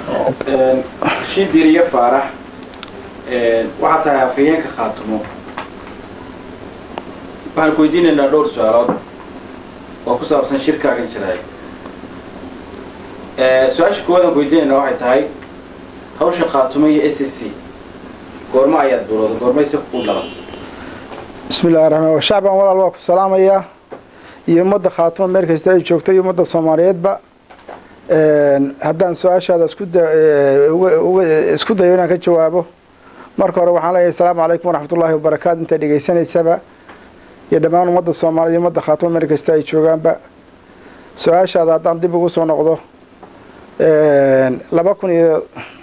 shidiriyo faarax waxaa tahay afhayeenka khaatumo waxaan ku weydiinaynaa dhowr su-aalood oo ku saabsan shirkaagan jiraay su-aasha koowaad aan ku weydiinaynaa waxay tahay hawsha khaatumo iyo s c goormo ayaad bilowda goormayse ku dhalan bismi illahi raxmaan shacban walaal waa ku salaamayaa iyo ummadda khaatimo meel kasta ay joogto iyo ummadda soomaaliyeedba haddaan su-aashaada isku dayo inaan ka jawaabo marka hore waxaan leeyahay asalaamu calaykum waraxmatullaahi wabarakaatu intaad dhegaysanaysaba iyo dhammaan ummadda soomaaliyed iyo ummadda khaatimo meel kasta ay joogaanba su-aashaada haddaan dib ugu soo noqdo laba kun iyo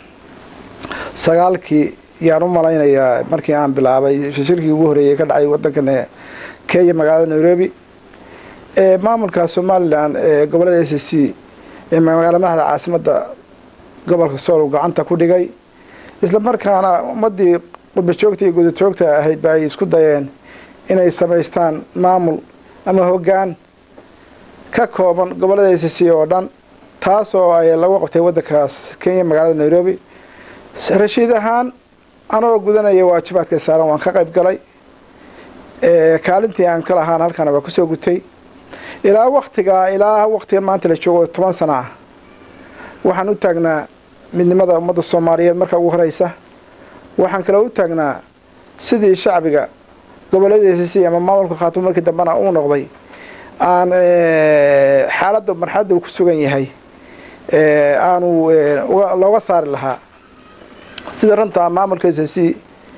sagaalkii yaan u malaynayaa markii aan bilaabay shirkii ugu horreeyay ka dhacay waddankan kenya magaalada nairobi maamulka somalilan ee gobollada s c ee magaala madaxda caasimadda gobolka sool gacanta ku dhigay isla markaana ummaddii qurbajoogta iyo gudajoogta ahayd ba ay isku dayeen inay samaystaan maamul ama hoggaan ka kooban gobollada s c oo dhan taas oo ay lagu qabtay waddankaas kenya magaalada nairobi rashiid ahaan anoo gudanaya waajibaadka saaran waan ka qayb galay kaalintii aan ka lahaan halkana waa kusoo gutay ilaa waktigaa ilaa waktiga maanta la joogo toban sana ah waxaan u taagnaa midnimada ummadda soomaaliyeed marka ugu horeysa waxaan kaloo u taagnaa sidii shacbiga gobolladiisi ama maamulka khaatimo markii dambena uu noqday aan xaaladda marxaladda uu ku sugan yahay aanu looga saari lahaa sida runta maamulka s c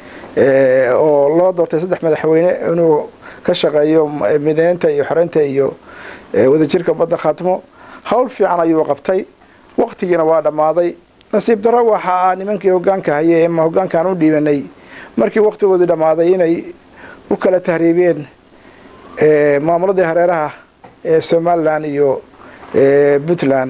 oo loo doortay saddex madaxweyne inuu ka shaqeeyo mideynta iyo xoreynta iyo wadajirka badda khaatimo howl fiican ayuu qabtay waktigiina waa dhammaaday nasiib darro waxa ah nimankii hoggaanka hayay ama hoggaankaan u dhiibanay markii waktigoodii dhammaaday inay u kala tahriibeen maamuladii hareeraha ee somalilan iyo puntland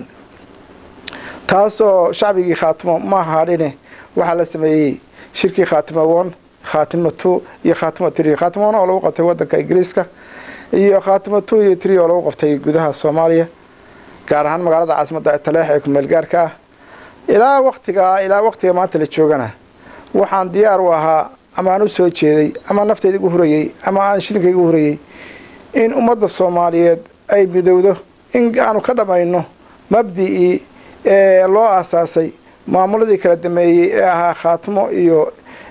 taasoo shacbigii khaatimo ma ahaadhine waxaa la sameeyey shirkii khaatimo one khaatimo two iyo khaatimo tree khaatimo one oo lagu qabtay waddanka ingiriiska iyo khaatimo two iyo tree oo lagu qabtay gudaha soomaaliya gaar ahaan magaalada caasimadda taleex ee kumeel gaarka ah ilaa waktigaa ilaa waktiga maanta la joogana waxaan diyaar u ahaa ama aan u soo jeeday ama nafteyda igu hurayey ama aan shilinka igu hurayey in ummadda soomaaliyeed ay midowdo in aanu ka dhammayno mabdicii ee loo aasaasay maamuladii kala dameeyey ee ahaa khaatimo iyo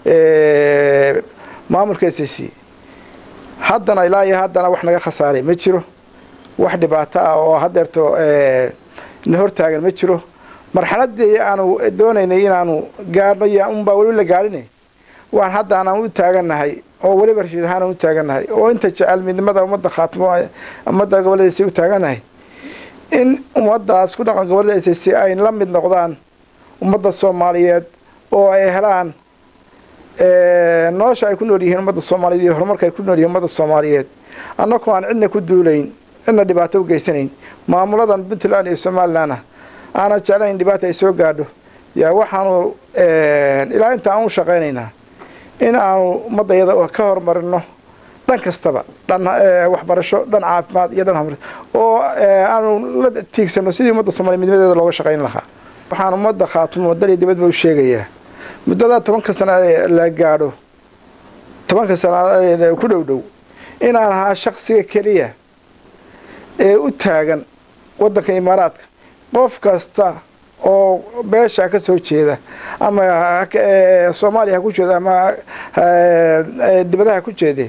maamulka s c haddana ilaa iyo haddana wax naga khasaaray ma jiro wax dhibaato ah oo hadeerto na hortaagan ma jiro marxaladii aanu doonaynay inaanu gaadhno y unbaa weli la gaadhine waan haddaanaan u taagannahay oo weliba rashiid ahaan u taagannahay oo inta jecel midnimada ummadda khaatimo ummadda gobolladiisi u taagannahay in ummaddaas ku dhaqan gobollada s c ay la mid noqdaan ummadda soomaaliyeed oo ay helaan nolosha ay ku nool yihiin ummadda soomaaliyeed iyo horumarka ay ku nool yihiin ummadda soomaaliyeed annakoo aan cidna ku duulayn cidna dhibaato u geysanayn maamuladan puntland iyo somalilanna aanan jeclayn dhibaata ay soo gaadho yaa waxaanu ilaa inta aan u shaqaynaynaa in aanu ummaddayada ka horumarino dhan kastaba dhan waxbarasho dhan caafimaad iyo dhan hamr oo aanu la tiigsano sidii ummadda soomaliya midnimadeeda looga shaqayn lahaa waxaan ummadda khaatimo dal iyo dibadba u sheegayaa muddadaa tobanka sana la gaadho tobanka sana ku dhow dhow inaan ahaa shaksiga keliya ee u taagan waddanka imaaraadka qof kasta oo beesha ka soo jeeda ama soomaaliya ha ku jeeda ama dibadaha ku jeede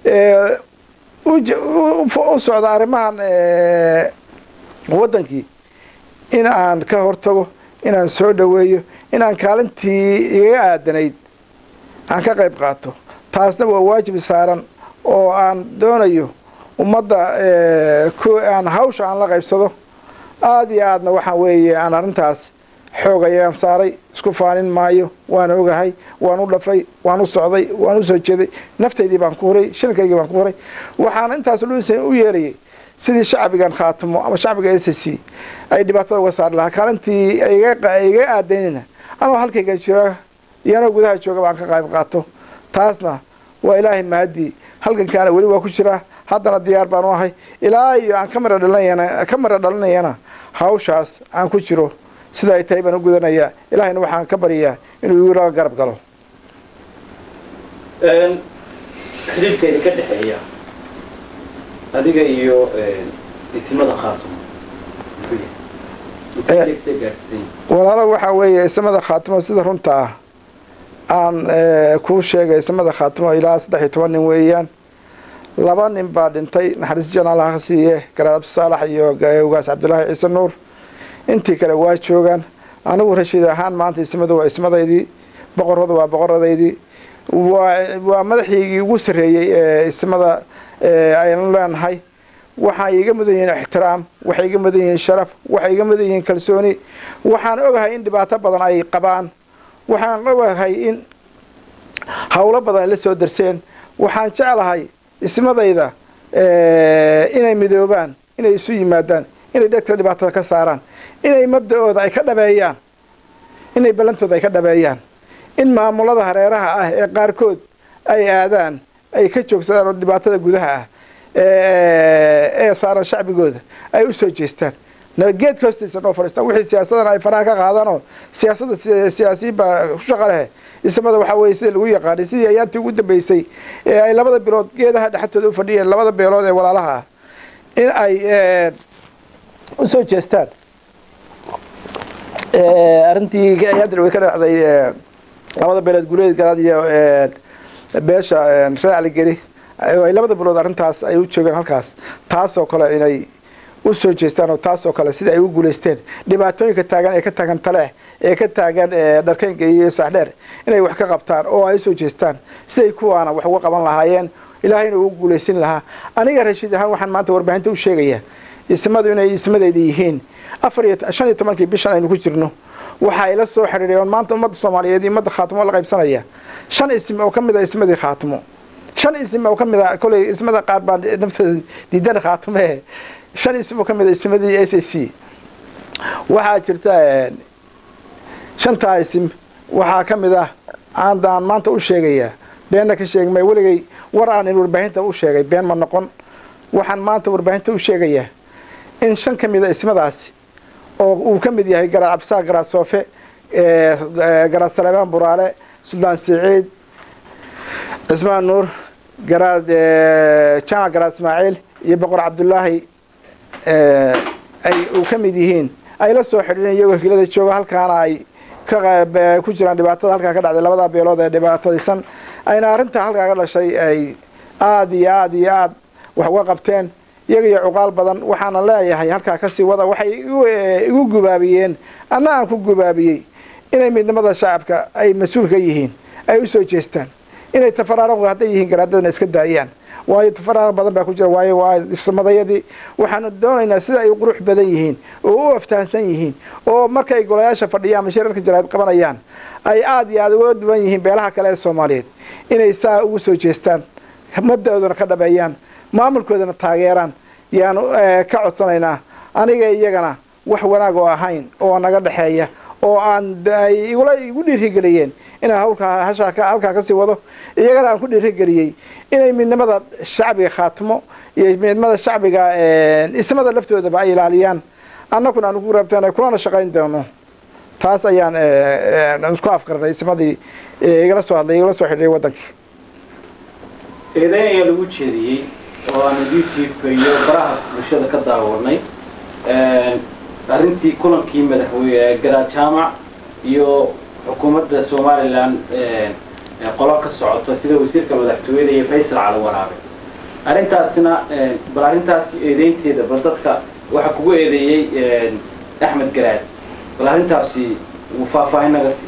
u socda arrimahan waddankii in aan ka hortago inaan soo dhoweeyo inaan kaalintii igaga aadanayd aan ka qayb qaato taasna waa waajib saaran oo aan doonayo ummadda aan hawsha aan la qaybsado aada iyo aadna waxaa weeye aan arrintaas xoog ayaan saaray isku faanin maayo waan ogahay waan u dhafray waan u socday waan u soo jeeday naftaydii baan ku huray shilkaygii baan ku huray waxaana intaas u yeelayay sidii shacbigan khaatimo ama shacbiga s c ay dhibaatada uga saari lahaa kaalintii iga aadaynayna anoo halkayga jira iyanoo gudaha jooga baan ka qayb qaato taasna waa ilaahay mahadii halkankaana weli waa ku jiraa haddana diyaar baan u ahay ilaa iyo aan ka mara dhalinayana ka mara dhalinayana hawshaas aan ku jiro sida ay tahay baan u gudanayaa ilaahayna waxaan ka baryayaa inuu igu garab galo xidhiidhka idinka dhexeeya adiga iyo isimada khaatumo walaalo waxaa weeye isamada khaatimo sida runta ah aan kuu sheegay isamada khaatimo ilaa saddex iyo toban nin weeyaan laba nin baa dhintay naxariis janaalaha ka siiye garaad abdisaalax iyo ugaas cabdulaahi ciise nuur intii kale waa joogaan anigu rashiid ahaan maanta ismadu waa ismadaydii boqorradu waa boqoradaydii waa madaxiigii ugu sarreeyey ee ismada aynu leenahay waxay iga mudan yihiin ixtiraam waxay iga mudan yihiin sharaf waxay iga mudan yihiin kalsooni waxaan ogahay in dhibaato badan ay qabaan waxaan ogahay in howlo badan ay la soo darseen waxaan jeclahay ismadayda inay midoobaan inay isu yimaadaan inay dhegta dhibaatada ka saaraan inay mabda-ooda ay ka dhabeeyaan inay ballantooda ay ka dhabeeyaan in maamulada hareeraha ah ee qaarkood ay aadaan ay ka joogsadaan oo dhibaatada gudaha ah ee saaran shacbigooda ay u soo jeestaan geedka hoostiisa noo fadhiistaan wixii siyaasadana ay faraha ka qaadaanoo siyaasadda siyaasiyiin baa ku shaqa leh ismada waxaa weeye sidii lagu yaqaanay sidii ayaantii ugu dambeysay ee ay labada bilood geedaha dhexdooda u fadhiyeen labada beelood ee walaalaha ah in ay u soo jeestaan arrintii ayaantii way ka dhacday labada beelood guleed garaad iyo beesha reecli geli ay labada bilood arrintaas ay u joogeen halkaas taasoo kale inay u soo jeestaan oo taasoo kale sida ay u guulaysteen dhibaatooyinka taagan ee ka taagan taleex ee ka taagan dharkeynka iyo saaxdheer inay wax ka qabtaan oo ay usoo jeestaan siday kuwaana wax uga qaban lahaayeen ilaahayna ugu guulaysin lahaa aniga rashiid ahaan waxaan maanta warbaahinta u sheegayaa ismadu inay ismadeyda yihiin afar iyo shan iyo tobankii bishan aynu ku jirno waxa ay la soo xidhiidheen maanta ummadda soomaaliyeed iyo ummadda khaatimo la qaybsanaya shan isim oo ka mid a ismadii khaatimo shan isim oo ka mid a koley ismada qaar baa naftooda diidan khaatime shan isim oo ka mid a ismadii s a c waxaa jirta shantaa isim waxaa ka mid ah aandaan maanta u sheegayaa beenna ka sheegi may weligay war aan in warbaahinta u sheegay been ma noqon waxaan maanta warbaahinta u sheegayaa in shan ka mid a ismadaasi oo uu ka mid yahay garaad cabdisaaq garaad soofe garaad saleebaan buraale suldaan siciid cismaan nuur garaad jaamac garaad ismaaciil iyo boqor cabdulaahi ay uu ka mid yihiin ay la soo xidhiideen iyagoo hilada jooga halkaana ay ku jiraan dhibaatada halkaa ka dhacday labada beelood ee dhibaatadisan ayna arrintaa halkaa ka dhashay ay aada iyo aada iyo aada wax uga qabteen iyaga iyo cuqaal badan waxaana leeyahay halkaa kasii wada waxay igu gubaabiyeen anna aan ku gubaabiyey inay midnimada shacabka ay mas-uul ka yihiin ay u soo jeestaan inay tafaraaruq hadday yihiin garaadadana iska daayaan waayo tafaraaruq badan baa ku jira waayo waa ifsamadayadii waxaanu doonaynaa sida ay qurux badan yihiin oo u aftahansan yihiin oo markay golayaasha fadhiyaan mashirarka jaraad qabanayaan ay aada iyo aada uga duwan yihiin beelaha kale ee soomaaliyeed inay saa ugu soo jeestaan mabda-oodana ka dhabeeyaan maamulkoodana taageeraan yaanu ka codsanaynaa aniga iyagana wax wanaag oo ahayn oo naga dhexeeya oo aan ay igula igu dhiirigeliyeen inaan hawlkaa hashaa halkaa kasii wado iyagana aan ku dhiirigeliyey inay midnimada shacbiga khaatimo iyo midnimada shacbiga ismada laftoodaba ay ilaaliyaan annaguna aan ugu rabteen kulana shaqayn doono taas ayaan isku afkarnay ismadii igala soo hadlay igala soo xidhiiray waddankii eedeyn ayaa lagu jeediyey oo aanu youtube-ka iyo baraha bulshada ka daawanay arrintii kulankii madaxweyne garaad jaamac iyo xukuumadda somalilan qolo ka socoto sida wasiirka madaxtooyada iyo faysal cali waraabe arrintaasina bal arrintaas eedeynteeda bal dadka waxaa kugu eedeeyey axmed garaad bal arrintaasi uu faahfaahin naga sii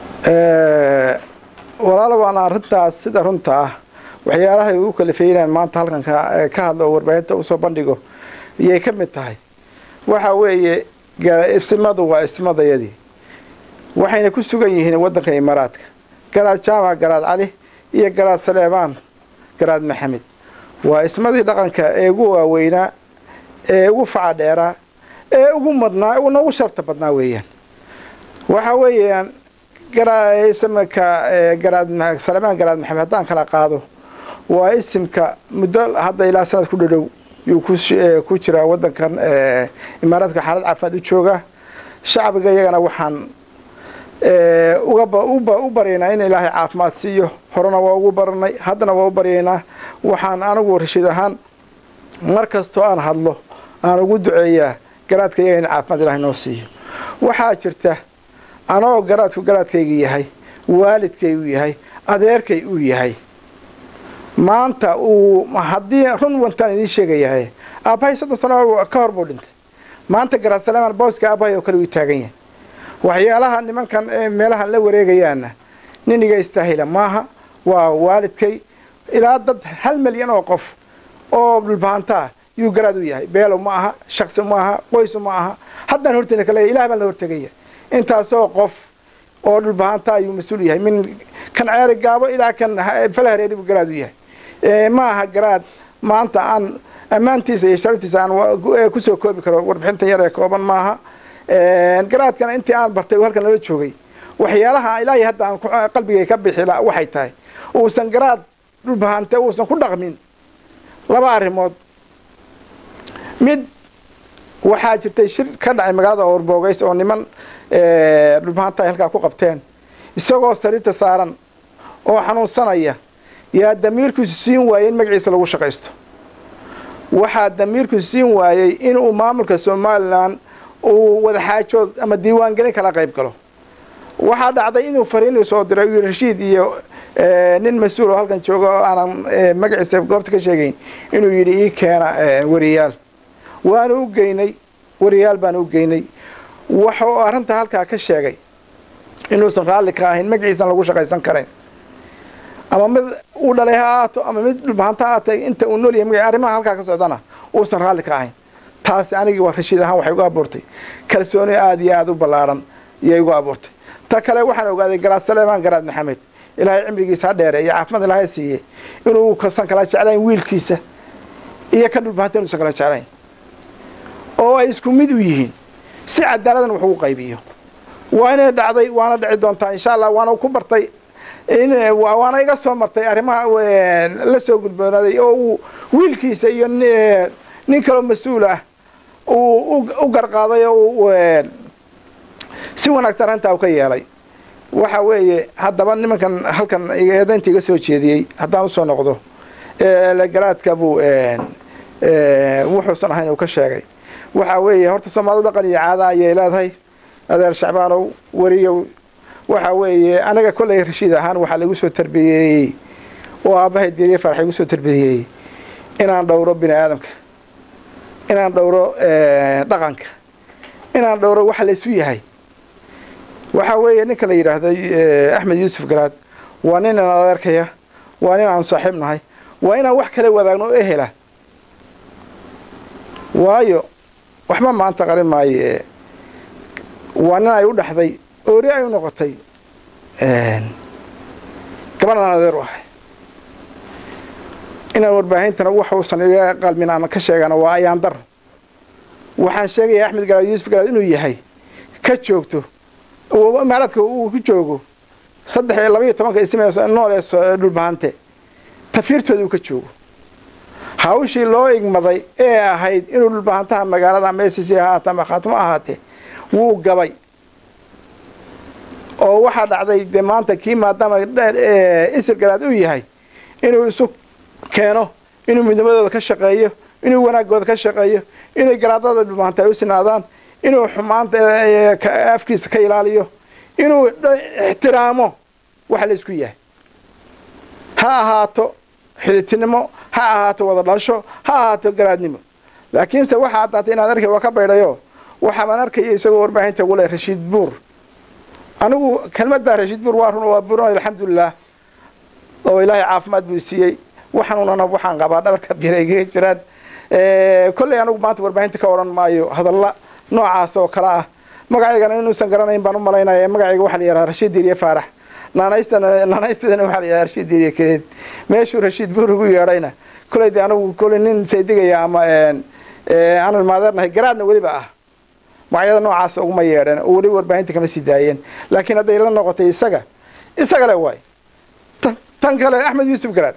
walaalo waana arrintaas sida runta ah waxyaalahay ugu kalifeynaan maanta halkan ka hadlo oo warbaahinta usoo bandhigo iyay ka mid tahay waxa weeye ismadu waa ismadayadii waxayna ku sugan yihiin waddanka imaaraadka garaad jaamac garaad cali iyo garaad saleebaan garaad maxamed waa ismadii dhaqanka ee ugu waaweynaa ee ugu faca dheeraa ee ugu madnaa una ugu sharta badnaa weeyaan waxa weeyaan isimka garaad saleebaan garaad maxamed haddaan kala qaado waa isimka muddo hadda ilaa sanad ku dhadhow yuu ku jiraa waddankan imaaraadka xaalad caafimaad u jooga shacbiga iyagana waxaan u baryaynaa in ilaahay caafimaad siiyo horena waa ugu baranay haddana waa u baryaynaa waxaan anigu rashiid ahaan mar kastoo aan hadlo aan ugu duceeyaa garaadka iyaga in caafimaad ilahay noo siiyo waxaa jirta anoo garaadku garaadkayga yahay waalidkay uu yahay adeerkay uu yahay maanta uu haddii run wantaan idiin sheegayahay aabbahay soddon sano ka hor buu dhintay maanta garaad saleemaan booska aabbahay oo kale uu taagan yahay waxyaalaha nimankan meelahan la wareegayaana nin iga istaahila maaha waa waalidkay ilaa dad hal milyan oo qof oo dhulbahantaa yuu garaad u yahay beelo ma aha shaksi ma aha qoysu ma aha haddaan horteyna kale ilah baan la hortegaya intaasoo qof oo dhulbahantaa ayuu mas-uul yahay min kan ceeri gaabo ilaa kan falahareeri buu garaad u yahay ma aha garaad maanta aan ammaantiisa iyo sharaftiisa aan kusoo koobi karo warbixinta yar ee kooban maaha garaadkana intii aan bartay uu halkan nala joogay waxyaalaha ilaahay hadda aan qalbigay ka bixi waxay tahay uusan garaad dhulbahante uusan ku dhaqmin laba arrimood mid waxaa jirtay shir ka dhacay magaalada oorboogays oo niman dhulbahanta ay halkaa ku qabteen isagoo sariirta saaran oo xanuunsanaya yaa damiirkiisu siin waayey in magaciisa lagu shaqaysto waxaa damiirkiisu siin waayey inuu maamulka somalilan uu wadaxaajood ama diiwaangelin kala qayb galo waxaa dhacday inuu fariinii soo diray uu rashiid iyo nin mas-uul oo halkan jooga oo aanan magaciisa goobta ka sheegayn inuu yidhi ii keena wariyaal waanu u geynay wariyaal baanu u geynay waxa uu arrinta halkaa ka sheegay inuusan raalli ka ahayn magaciisan lagu shaqaysan karayn ama mid uu dhalay ha ahaato ama mid dhulbahanta ha aatay inta uu nool yahay magaci arrimaha halkaa ka socdana uusan raalli ka ahayn taasi anigii waa rashiid ahaan waxay igu abuurtay kalsooni aada iyo aada u ballaadhan iyay igu abuurtay ta kale waxaan ogaaday garaad saleemaan garaad maxamed ilaahay cimrigiisa ha dheere iyo caafimaad ilaahay siiye inuu kasan kala jeclayn wiilkiisa iyo ka dhulbahanta inuusan kala jeclayn oo ay isku mid u yihiin si cadaaladan wax ugu qaybiyo waa inay dhacday waana dhici doontaa insha allah waana ku bartay waana iga soo martay arrimaha la soo gudboonaaday oo uu wiilkiisa iyo nin kaloo mas-uul ah uu u garqaaday oo si wanaagsan arrintaa u ka yeelay waxa weeye haddaba nimankan halkan eedaynta iga soo jeediyey haddaan usoo noqdo garaadka buu wuxuusan ahayn uu ka sheegay waxaa weeye horta soomaalidu dhaqan iyo caada ayay leedahay adeer shacbaanow weriyow waxa weeye anaga kollay rashiid ahaan waxaa laigu soo tarbiyeeyey oo aabbahay diiriye farax igu soo tarbiyeeyey inaan dhowro bini aadamka inaan dhowro dhaqanka inaan dhowro waxa laysu yahay waxaa weeye ninka la yidhaahdo axmed yuusuf garaad waa nin aan adeerkaya waa nin aan saaxiib nahay waa inaan wax kala wadaagno oo ehela waayo waxba maanta qarin maaye waa nin ay u dhaxday oori ay u noqotay gabadhan adeer u ahay inaan warbaahintana wax uusan iga qalmin aan ka sheegana waa ayaan dar waxaan sheegaya axmed garaad yuusuf garaad inuu yahay ka joogto imaaraadka uu ku joogo saddex iyo laba iyo tobanka isme nool ee dhulbahante tafiirtooda uu ka joogo hawshii loo igmaday ee ahayd inuu dhulbahantaha magaalada ama s c ahaate ama khaatimo ahaatee wuu gabay oo waxaa dhacday dee maanta kii maadaama isir garaad uu yahay inuu isu keeno inuu midnimadooda ka shaqeeyo inuu wanaagooda ka shaqeeyo inay garaadada dhulbahanta ay u sinaadaan inuu xumaanta afkiisa ka ilaaliyo inuu ixtiraamo waxa la isku yahay ha ahaato xiditinimo ha ahaato wada dhalasho ha ahaato garaadnimo laakiinse waxaa caddaatay inaad arkay waa ka baydhayo waxaabaan arkaya isagoo warbaahinta gule rashiid buur anigu kelmaddaa rashiid buur waa run waa buuran alxamdulilah oo ilaahay caafimaad buu siiyey waxaanunana waxaan qabaa dhabarka biraygaga jiraan kolley anigu maanta warbaahinta ka odhan maayo hadalla noocaas oo kale ah magacaygana inuusan garanayn baan u malaynaya magacayga waxaa la yidhaha rashiid diiriye faarax naanaystana naanaystadana waxaa la yidhaha rashiid diiriye keed meeshuu rashiid buur ugu yeedhayna kolley de anigu kolley nin saydigaya ama aanan maadeernahay garaadna weliba ah magacyada noocaas uguma yeedheen oo weliba warbaahinta kama sii daayeen laakiin hadday la noqotay isaga isaga le waay tan kale axmed yuusuf garaad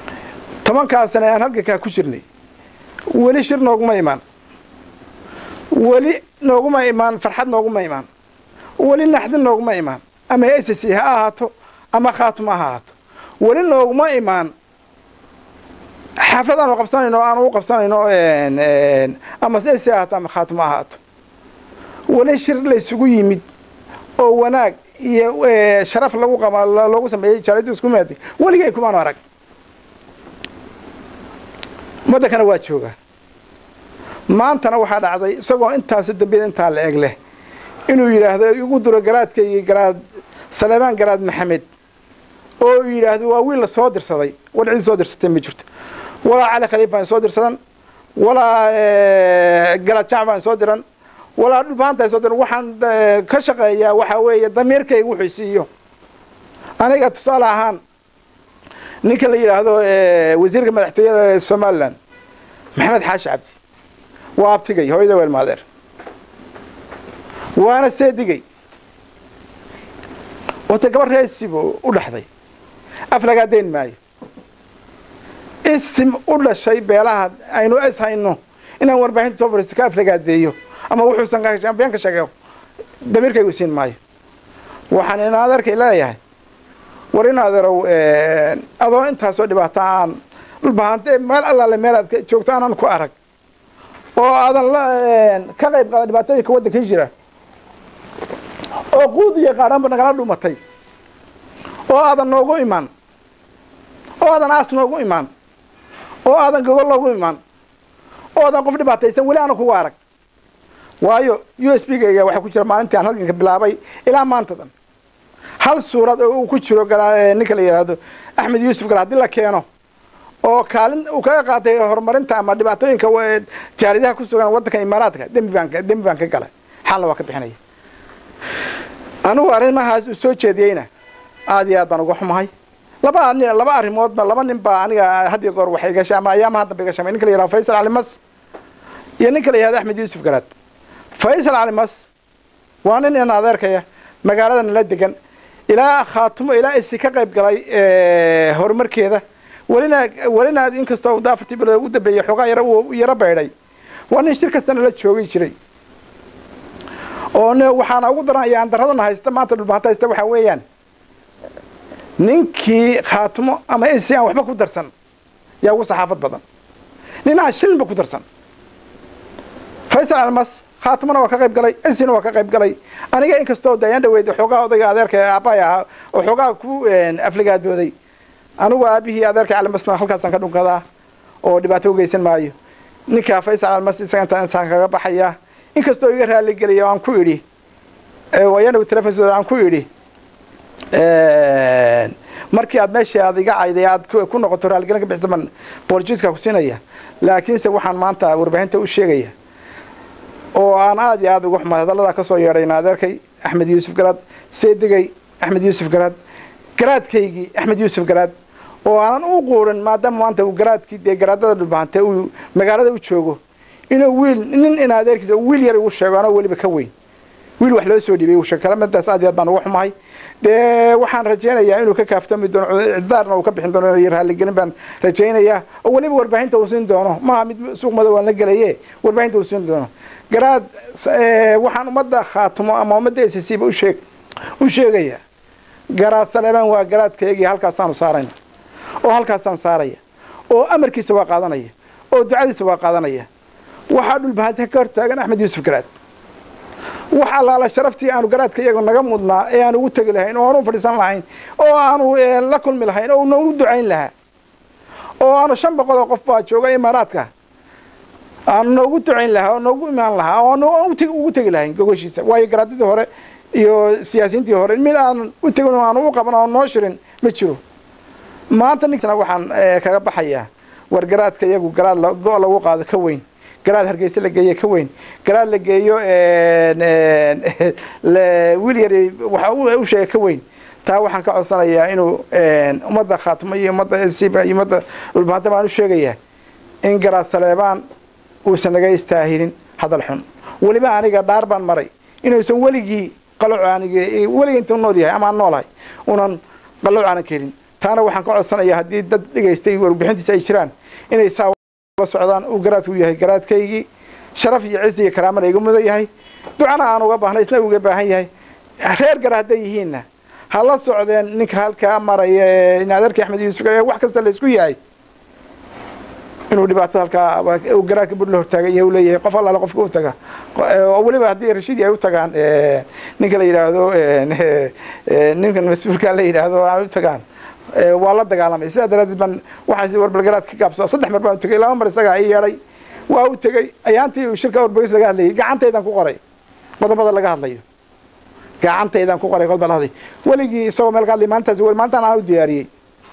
tobankaa sane aan halgankaa ku jirnay weli shir nooguma imaan weli nooguma imaan farxad nooguma imaan weli naxdin nooguma imaan ama s c ha ahaato ama khaatuma ha ahaato weli nooguma imaan xaflad aanu qabsanayno aanu u qabsanayno ama s c ahaato ama khaatuma ahaato weli shir la isugu yimid oo wanaag iyo sharaf lagu qaba loogu sameeyey jaaliyaddu isku maaday weligay kumaanu arag waddankana waa joogaa maantana waxaa dhacday isagoo intaasi dambiyada intaa la eg leh inuu yidhaahdo igu duro garaadkaygii garaad saleemaan garaad maxamed oo uu yidhaahdo waa wiil la soo dirsaday war cid soo dirsatay ma jirto walaa cali khaliif baan soo dirsadan walaa garaad jamac baan soo diran walaa dhulbaanta soo diran waxaan ka shaqeeyaa waxaa weeye damiirkayga wuxuu siiyo aniga tusaale ahaan ninka la yidhaahdo wasiirka madaxtooyada ee somalilan maxamed xaashi cabdi waa abtigay hooyada weel maadeer waana seedigay wata gabar reesibu u dhexday af lagaa dayn maayo isim u dhashay beelaha aynu es hayno inaan warbaahinta soo fariisto ka af lagaadeeyo ama wuxuusan been ka sheego damiirkaygu siin maayo waxaan inaadeerkay leeyahay war in adeerow adoo intaasoo dhibaato aan dhulbahante meel allaale meel aad joogto aanan ku arag oo aadan la ka qayb qaada dhibaatooyinka waddanka jira oo quud iyo qaadhanba nagala dhumatay oo aadan noogu imaan oo aadan aas noogu imaan oo aadan gogol noogu imaan oo aadan qof dhibaataysan weli aana kugu arag waayo u s b gayga waxaa ku jira maalintii aan halganka bilaabay ilaa maantadan hal suurad oo uu ku jiro ninka la yidhaahdo axmed yuusuf gal haddii la keeno oo kaalin uu kaga qaatay horumarinta ama dhibaatooyinka jaaridaha ku sugan waddanka imaaraadka dembi baan dembi baan ka galay xalna waa ka bixinaya anigu arrimahaas uu soo jeediyeyna aad iyo aad baan uga xumahay laba laba arrimoodba laba nin baa aniga had iyo goor waxay gashay ama ayaamaha dambe gashamay ninka la yihahdo faysal cali mas iyo ninka la yihahdo axmed yuusuf garaad faysal cali mas waa nin in adeerkaya magaaladana la degan ilaa khaatumo ilaa isi ka qayb galay horumarkeeda welina welina inkastoo afartii bilood ugu dambeeyey xoogaa yara uu yaro baydhay waa nin shir kastana la joogi jiray oo waxaana ugu daran ayaan daradana haysta maanta dhulbaanta haysta waxaa weeyaan ninkii khaatumo ama isi aan waxba ku darsan yaa ugu saxaafad badan nin aan shilinba ku darsan faysal almas khaatumona waa ka qayb galay isina waa ka qayb galay aniga inkastoo de ayaan dhaweyd xoogaa odayga adeerka aabbahay ahaa oo xoogaa ku afligaadooday anigu aabihii adeerka calimasna halkaasaan ka dhunkadaa oo dhibaato u geysan maayo ninkaa faysal almas isaga intaa insaan kaga baxaya inkastoo iga raali gelaya aan ku idhi ayaan telefon aan ku idhi markii aad meeshii aad iga cayday aad ku noqoto raaligelin ka bixisa man boolijiska ku siinaya laakiinse waxaan maanta warbaahinta u sheegaya oo aan aad iyo aad uga xumaad hadalladaa ka soo yeedhayna adeerkay axmed yuusuf garaad seedigay axmed yuusuf garaad garaadkaygii axmed yuusuf garaad oo aanan u quurin maadaama maanta uu garaadkii dee garaadada dhulbahante uu magaalada u joogo inuu wiil nin in adeerkiisa wiil yar igu sheego anoo weliba ka weyn wiil wax loo soo dhiibay uu sheeg kalamadaas aad iyo aad baan uga xumahay dee waxaan rajaynayaa inuu ka kaaftami doono ciddaarna uu ka bixin doono iyo raaligelin baan rajaynayaa oo weliba warbaahinta uu siin doono maaha mid suuq madow aan la gelaye warbaahinta uu siin doono garaad waxaan ummadda khaatumo ama ummadda s c ba usheeg u sheegaya garaad saleebaan waa garaadkaygii halkaasaanu saarayna oo halkaasaan saaraya oo amarkiisa waa qaadanaya oo ducadiisa waa qaadanaya waxaa dhulbahanta ka hortaagan axmed yuusuf garaad wax allaala sharaftii aanu garaadka iyago naga mudnaa ee aan ugu tegi lahayn oo aanu u fadhiisan lahayn oo aanu la kulmi lahayn oo nagu ducayn lahaa oo aanu shan boqol oo qof baa jooga imaaraadka aanu noogu ducayn lahaa oo noogu imaan lahaa oo aanu ugu tegi lahayn gogoshiisa waayo garaadadii hore iyo siyaasiyiintii hore mid aan u tegin oo aanu u qaban oo noo shirin ma jiro maanta ninkana waxaan kaga baxayaa war garaadka iyagu garaad go- lagu qaado ka weyn garaad hargeysa la geeyo ka weyn garaad la geeyo wiil yar waxa u sheega ka weyn taa waxaan ka codsanayaa inuu ummadda khaatimo iyo ummadda siba iyo ummadda dhulbaanta baan u sheegayaa in garaad saleebaan uusan naga istaahilin hadal xun weliba aniga dhaar baan maray inuusan weligii qalooc anig weligii intuu nool yahay ama aan noolahay unan qalooc aanan kelin taana waxaan ka codsanayaa haddii dad dhegaystay warbixintiisa ay jiraan inay saa la socdaan uu garaadku yahay garaadkaygii sharaf iyo ciz iyo karaamana iga mudan yahay ducana aan uga baahnay isna uga baahan yahay reer gara hadday yihiinna ha la socdeen ninka halkaa maraya ee inaadarkii axmed yuusuf ee wax kasta la isku yahay inuu dhibaatada halkaa garaadka bur la hortaagan yahay u leeyahay qof allaale qofka u taga oo weliba haddii rashidi ay u tagaan ninka la yidhaahdo ninkan mas-uulka la yidhaahdo ay u tagaan waa la dagaalamay sidaa daraadeed baan waxaas warbalgaraad ka gaabso saddex mar baan u tegay laba mar isagaa i yeedhay waa u tegey ayaantii uu shirka warbogeys laga hadlayay gacantaydan ku qoray qodobada laga hadlayo gacantaydan ku qoray qodobada hadlay weligii isagoo meel ka hadlay maalintaas maalintaan aan u diyaariyey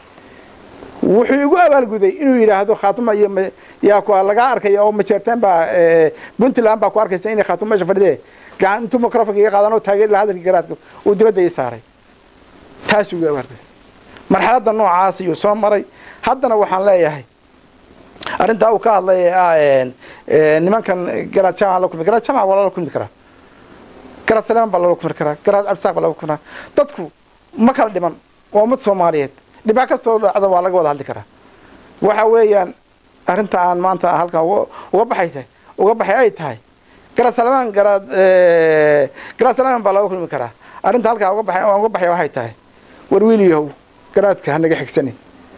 wuxuu igu abaalguday inuu yidhaahdo khaatuma iyo yaa ku lagaa arkaya oo majeerteen baa puntland baa ku arkaysa inay khaatuma meesha fadhidee intuu microfonka iga qaadan oo taageeri lahaa hadalkii garaadka uu dibadda ii saaray taasuu igu abaalguday marxaladda noocaas ayuu soo maray haddana waxaan leeyahay arrintaa uu ka hadlay ee ah nimankan garaad jaamac la kulmi garaad jaamac waa lala kulmi karaa garaad saleeman baa lala kulmi karaa garaad cabdisaaq baa lala kulmi karaa dadku ma kala dhiman waa ummad soomaaliyeed dhibaa kastoo dhacda waa laga wada hadli karaa waxa weeyaan arrinta aan maanta halkan uga baxaysa uga baxay ay tahay garaad saleeman garaad garaad saleeman baa laga kulmi karaa arrinta halkaa uga baxay uga baxay waxay tahay war wiiliyahow garaadka hanaga xigsanin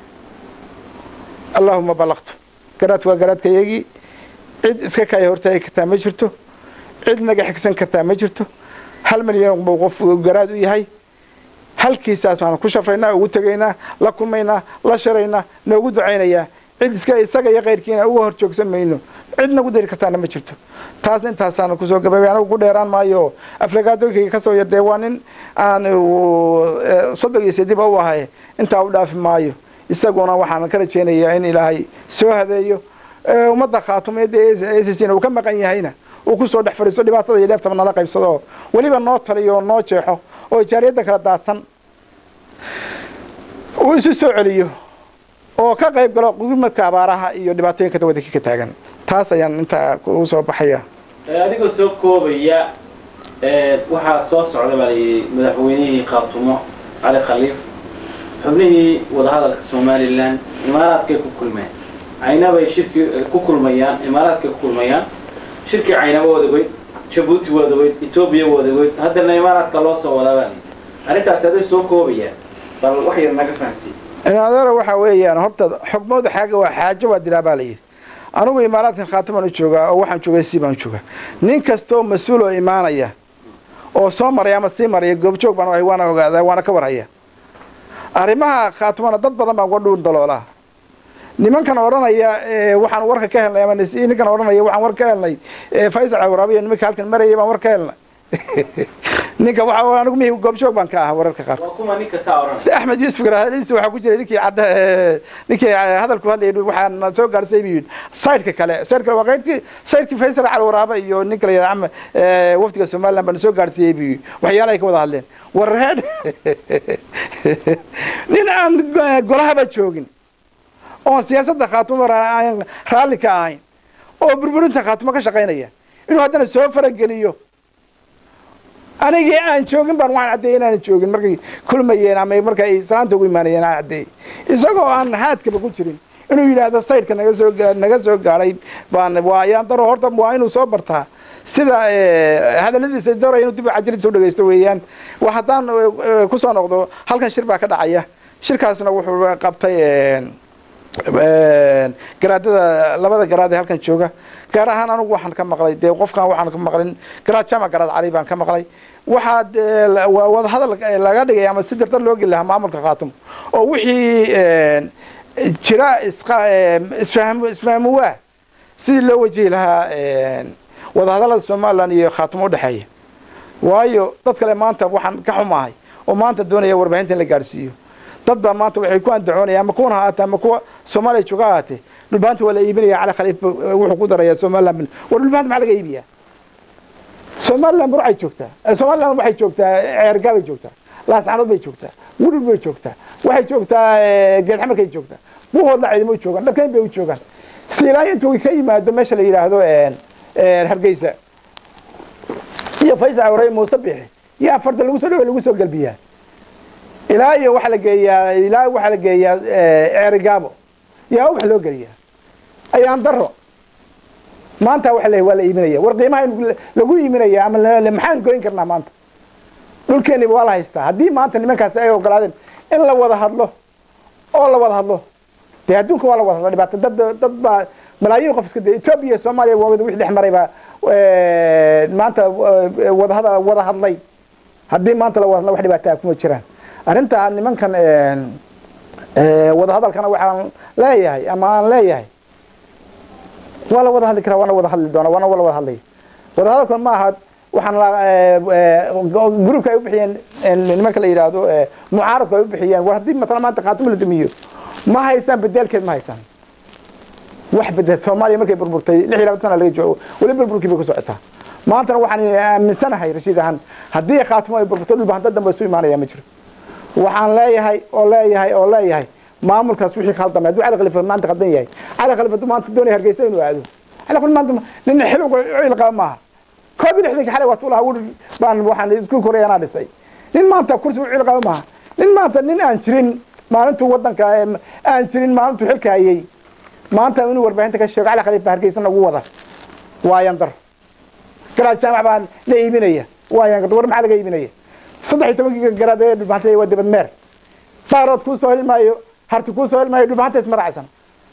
allaahuma ballaqtu garaadka waa garaadkayagii cid iska kaya hortaagi kartaa ma jirto cid naga xigsan kartaa ma jirto hal milyan buu qof garaad u yahay halkiisaas waanu ku shafraynaa ugu tegaynaa la kulmaynaa la sharaynaa noogu ducaynayaa cid iska isaga iyo kayrkiina uga hor joogsan mayno cid nagu dari kartaana ma jirto taas intaasaanu kusoo gababay anagu ku dheeraan maayo aflagaadooyinkayga ka soo yardee waa nin aan soddon iyo sidiba u ahay intaa u dhaafi maayo isaguna waxaan ka rajaynayaa in ilaahay soo hadeeyo ummadda khaatumeedda ssna uu ka maqan yahayna uu kusoo dhex fadhiisto dhibaatada iyo dheeftaba nala qaybsado weliba noo taliyo oo noo jeexo oo ijaariyadda kala daadsan uu isu soo celiyo oo ka qayb galo gudmadka abaaraha iyo dhibaatooyinka waddanka ka taagan taas ayaan intaa ugu soo baxaya adigoo soo koobaya waxaa soo socda baa layidhi madaxweynihii khaatumo cali khaliif xubnihii wadahadalka somalilan imaaraadkay ku kulmeen caynabay shirki ku kulmayaan imaaraadkay ku kulmayaan shirkii caynaba wadagoyd jabuuti wadagoyd etoobiya wadagoyd haddana imaaraadka loo soo wadaa baa layidhi arrintaasi aday soo koobayaan bal wax yar naga fahansiin inaadara waxaa weeyaan horta xogmooda xaaga waa xaajo waa dilaa baa layidhi anugu imaaraadkan khaatimaan u joogaa oo waxaan joogay sii baan joogaa nin kastoo mas-uul oo imaanaya oo soo maraya ama sii maraya goobjoog baan ahay waana ogaadaa waana ka warhaya arrimaha khaatimana dad badan baan uga dhuun daloolaa nimankan odhanaya waxaan warka ka helnay ama ninkan odhanaya waxaan war ka helnay faysal cawraabiya nimanka halkan marayay baan war ka helnay ninka waxa anigu mihi goobjoog baan ka ahaa wararka qaar waa kuma ninka saa odhanaya axmed yuusuf garahadiisa waxaa ku jiray ninkii cadda ninkii hadalku hadlayay waxaan soo gaarsay buu yidhi saydhka kale saydhka waa qaydkii saydhkii faysal cali waraaba iyo ninka la yidhahdo wafdiga somaliland baan soo gaarsiiyey buu yidhi waxyaalahay ka wada hadleen warreed nin aan golahaba joogin oon siyaasadda khaatumo aan raalli ka ahayn oo burburinta khaatumo ka shaqaynaya inuu haddana soo farageliyo anigii aan joogin baan waxaan caddeeyey inaanan joogin markay kulmayeen ama marka ay salaanta ugu imaanayeen aan caddeeyey isagoo aan haadkaba ku jirin inuu yidhaahdo saydhka naga soo naga soo gaadhay baan waa ayaan daro horta waa inuu soo bartaa sida hadalladiisa dora inuu dib cajiladiisa u dhegaysto weeyaan wa haddaan kusoo noqdo halkan shir baa ka dhacaya shirkaasna wuxuu qabtay garaadada labada garaad ee halkan jooga gaar ahaan anugu waxaan ka maqlay dee qofkan waxaan ka maqlin garaad jaamac garaad cali baan ka maqlay waxaa wadahadal laga dhigay ama si dardar loo geli lahaa maamulka khaatum oo wixii jira isfahm isfahmu waa sidii loo wajihi lahaa wadahadallada somalilan iyo khaatum udhexeeya waayo dad kale maanta waxaan ka xumahay oo maanta doonaya warbaahinta in la gaadhsiiyo dad baa maanta waxay ku andacoonaya ama kuwan ha ahaatee ama kuwa soomaaliya jooga ahaatee dhulbaanta waa la iibinaya cali khaliif wuxuu ku daraya somaliland war dhulbaanta maxaa laga iibiyaa somaliland waxay joogtaa somaliland waxay joogtaa ceergaa bay joogtaa laascanood bay joogtaa wudhul bay joogtaa waxay joogtaa geedxamarkay joogtaa buhoodla ciidamo joogaan dharkayn bay u joogaan si ilaa intuu ka yimaado meesha la yidhaahdo hargeysa iyo faysal awray muuse bixi yaa farda lagu soo dhawe lagu soo galbiyaa ilaa iyo waxaa la geeyaa ilaa waxaa la geeyaa ceerigaabo yaa ubax loo geliyaa ayaan daro maanta waxa la waa la iiminaya war qiimaha lagu iiminaya ama maxaan goyn karnaa maanta dhulkeeniba waa la haystaa haddii maanta nimankaasi ay ogolaadeen in la wada hadlo oo la wada hadlo dee adduunka waa la wada hadla dhibaato dad dad baa malaayiin qof iska dee etoobiya soomaaliya waa wixii dhex maray baa maanta wadahada wada hadlay haddii maanta la wada hadla wax dhibaataa kuma jiraan arrinta nimankan wada hadalkana waxaan leeyahay ama aan leeyahay waa la wada hadli karaa waana wada hadli doona waana wala wada hadlaya wada hadalkan ma aha waxaan gruubka ay u bixiyeen nimanka la yidhaahdo mucaaradku ay u bixiyeen war haddii matala maanta khaatimo la dumiyo ma haysaan bedelkeed ma haysaan wax bedel soomaaliya markay burburtay lix iyo labaatan sana laga joogo weli burburkii bay ku socotaa maantana waxaan aaminsanahay rashiid ahaan haddii khaatimo ay burburto dhulba hanta dambe isu imaanaya ma jiro waxaan leeyahay oo leeyahay oo leeyahay maamulkaas wixii khaldamay hadduu cali khalifa maanta khaldan yahay cali khalifa hadduu maanta doonaya hargeysa inuu aado cali khalifa maanta nin xil cil qaba maaha koob iyo lixdanka xalay waatu lahaa wur baan waxaan isku koray anaa dhisay nin maanta kursi u cil qaba maaha nin maanta nin aan jirin maalintuu wadanka aan jirin maalintuu xilka hayay maanta inuu warbaahinta ka sheego cali khalifa hargeysana ugu wada waayan dar garaad jaamac baa la iibinaya waayan gar war maxaa laga iibinaya saddex iyo tobankii garaad ee dhulbahantay waa dibad meer baarood kuu soo heli maayo harti kuu soo heli maayo dhulbahanta ismaracaysan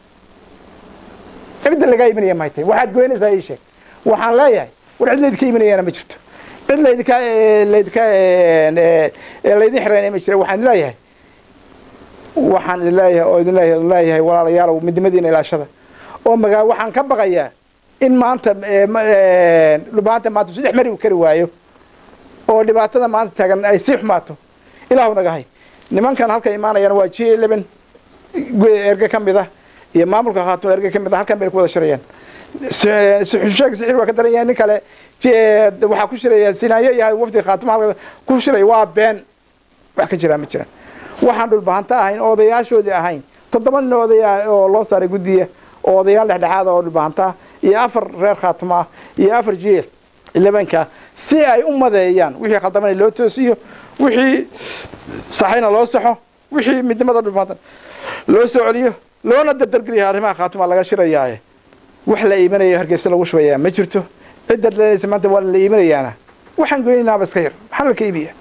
cidda lagaa iibinaya mahay waxaad goynaysaa ii sheeg waxaan leeyahay war cid laydinka iibinayana ma jirto cid laydinka laydinka laydin xiraynaya ma jira waxaan leeyahay waxaan idin leeyahay oo idin leeyahay idin leeyahay walaalayaalow midnimadiina ilaashada oo magaa waxaan ka baqayaa in maanta dhulbahanta maanta saddex mari uu kari waayo oo dhibaatada maanta taagan ay sii xumaato ilaahu nagahay nimankan halka imaanayaan waa g eleven erge ka mid ah iyo maamulka khaatimo erge ka mid ah halkan bay ku wada shirayaan sheeg sixir waa ka daran yahay nin kale waxaa ku shiraya sinaayo iyo wafdiga khaatimo halka ku shiray waa been wax ka jiraa ma jiraan waxaan dhulbahanta ahayn oo odayaashoodii ahayn toddoba nin odaya oo loo saaray guddiya oo odayaal dhexdhexaada oo dhulbahanta iyo afar reer khaatimo ah iyo afar jeel elevenka si ay u madeeyaan wixii khaldamana loo toosiyo wixii saxayna loo saxo wixii midnimada dhulbahanta loo soo celiyo loona dardargeliya arrimaha khaatuma laga shirayaaye wax la iimanayo hargeysa lagu shubayaa ma jirto cidda dhalanaysa maanta waa la iimanayaana waxaan goynaynaaba iska yar maxaa la ka iibiya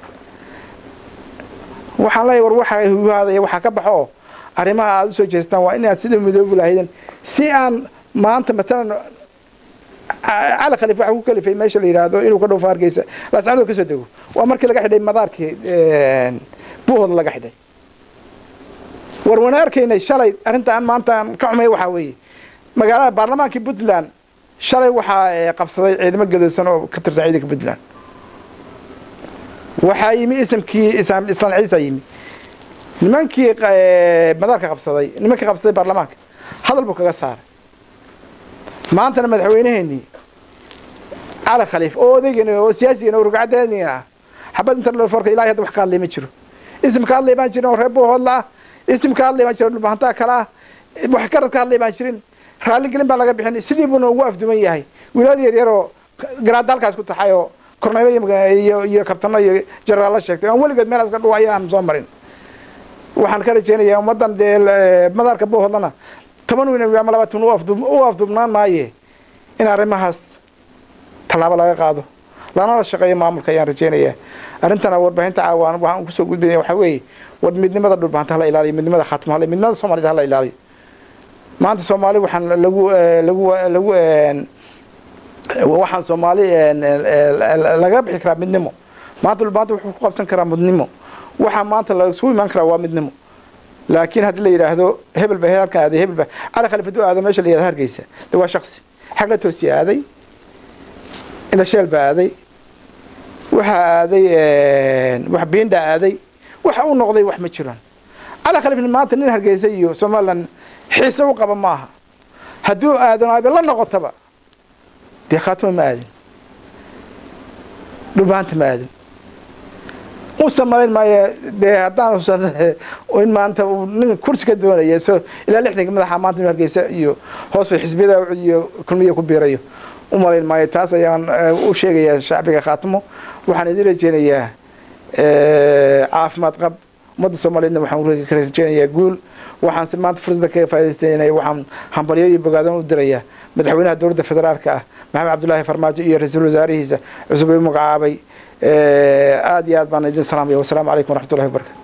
waxaan leeyahay war waxa huhaadaya waxaa ka baxo oo arrimaha aada usoo jeestaan waa inaad sida midoobi lahayden si aan maanta matalan cali khalifa waxa ku kalifay meesha la yidhaahdo inuu ka dhowfo hargeysa laascanood ka soo dego waa markii laga xidhay madaarkii buuhood laga xidhay war wana arkaynay shalay arrinta aan maanta aan ka xumay waxaa weeye magaalada baarlamaankii puntland shalay waxaa qabsaday ciidamo gadoosan oo ka tirsan ciidanka puntland waxaa yimi isimkii islaan ciisa yimi nimankii madaarka qabsaday nimankii qabsaday baarlamaanka hadal buu kaga saaray maantana madaxweyneheenii cali khaliif oo odaygan oo siyaasigan oo rugcadeeni ah xabad interlforka ilahay hadda wax ka hadlay ma jiro isim ka hadlay baan jirin oo reer buuhoodla ah isim ka hadlay baan jirin dhulbahantaa kale ah wax garad ka hadlay baan jirin raalligelin baa laga bixin sidii buuna ugu afduman yahay wiilada yar yaroo garaadda halkaas ku taxay oo korneylo iyo iyo kabtano iyo jenaraalla sheegtay aan weligeed meel iska dhuwaya aan soo marin waxaan ka rajeynayaa ummaddan dee madaarka buuhoodlana toban wiin ama labaatan u afdubnaan maaye in arrimahaas tallaabo laga qaado lanala shaqeeyo maamulka ayaan rajeynayaa arrintana warbaahinta caawaan waxaan kusoo gudbinaya waxaa weeye war midnimada dhulbahanta hala ilaaliyo midnimada khaatimo hala midnimada soomaalida hala ilaaliyo maanta soomaali waxaan lagu lagu lagu waxaan soomaali laga bixi karaa midnimo maanta dhulbahanta wuxuu ku qabsan karaa midnimo waxaa maanta lasugu imaan karaa waa midnimo laakiin haddii la yidhaahdo hebel ba halkan aaday hebel ba cali khaliif hadduu aado meesha la yidhahdo hargeysa de waa shaksi xagla toosi aaday indhasheel baa aaday waxaa aaday wax biindha aaday waxa u noqday wax ma jiraan cali khaliif maanta nin hargeysa iyo somalilan xiise u qaba maaha hadduu aadano abe la noqotaba dee khaatimo ma aadin dhulbaanta ma aadin usan malayn maayo dee haddaan usan in maanta nin kursi ka doonaya so ilaa lixdanka madaxa maanta inu hargeysa iyo hoos bay xisbiyada iyo kulmiya ku biirayo u malayn maayo taas ayaan u sheegayaa shacbiga khaatimo waxaan idin rajeynayaa caafimaad qab ummadda soomaaliyeedna waxaan ka rajeynayaa guul waxaan si maanta fursadda kaga faaidaystanaya waxaan hambalyo iyo bogaadan u dirayaa madaxweynaha dowladda federaalka ah maxamed cabdullaahi farmaajo iyo ra-iisul wasaarihiisa cusub u magacaabay aada iyo aad baan idin salaamaya wasalaamu calaykum waraxmatullahi wabarakatu